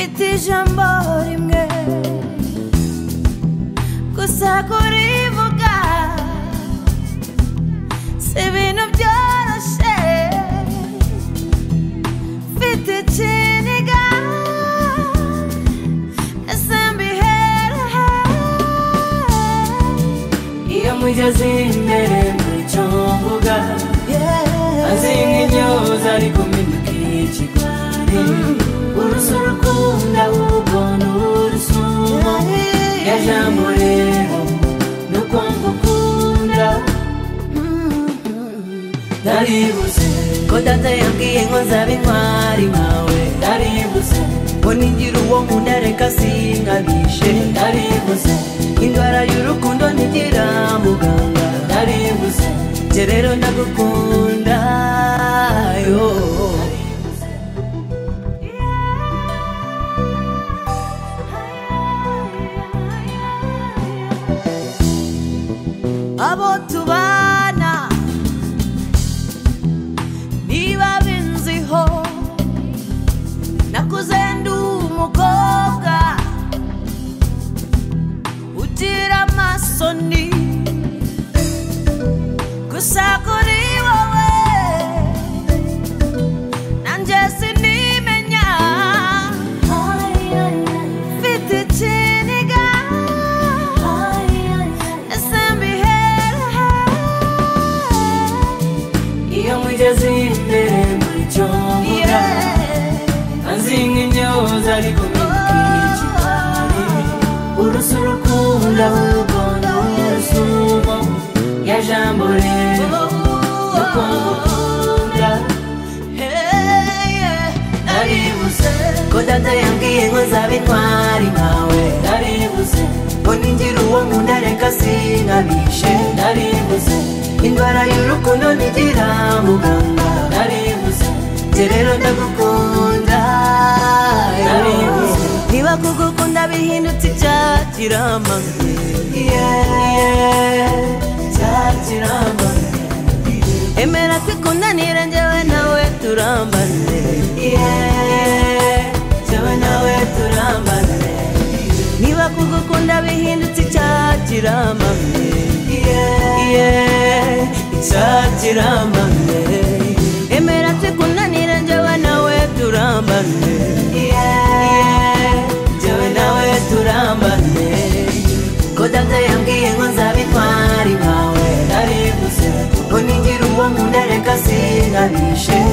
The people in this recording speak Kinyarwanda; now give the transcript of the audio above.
ijambo rimwe gusa kurivuga si ibintu byoroshye mfite ikiniga ese mbiherehe iyo mugeze imbere muri cyo mvuga azi nk'imyoza ariko mpinduka ikigwari urusu rukunda ahubwo ni urusu ya jambo rero ni ukumva ukunda ndaribuze ko data yabwiye ngo nzaba intwari nkawe ndaribuze ngo nigira uwo nkunda reka sinkabishe ndaribuze indwara y'urukundo ntigira muganga ndaribuze njye rero ndagukunda yo abo tubana niba binziho nakuze ndi umukobwa ugira amasoni gusa kuri wowe nanjye sinimenya mfite ikiniga ese mbiherehe iyo mugeze imbere muri cyo mvuga azi nk'imyoza ariko mpinduka ikigwari urusu rukunda ahubwo ni urusumo ya jambo rero ni ukumva ukunda ndaribuze ko data yambwiye ngo nzaba intwari nkawe ndaribuze ngo ningira uwo nkunda reka sinkabishe ndaribuze indwara y'urukundo ntigira muganga ndaribuze njye rero ndagukunda Ndaribuze. niba kugukunda bihindutse ibyakira amanywa cyakira amahoro emera twikundanire njyewe nawe turambane njyewe nawe turambane niba kugukunda bihindutse icyakira amanywa cyakira amahoro emera twikundanire njyewe nawe turambane njyewe nawe turambane ko data yambwiye ngo nzaba intwari nkawe ndaribuze ngo ningira uwo nkunda reka sinkabishe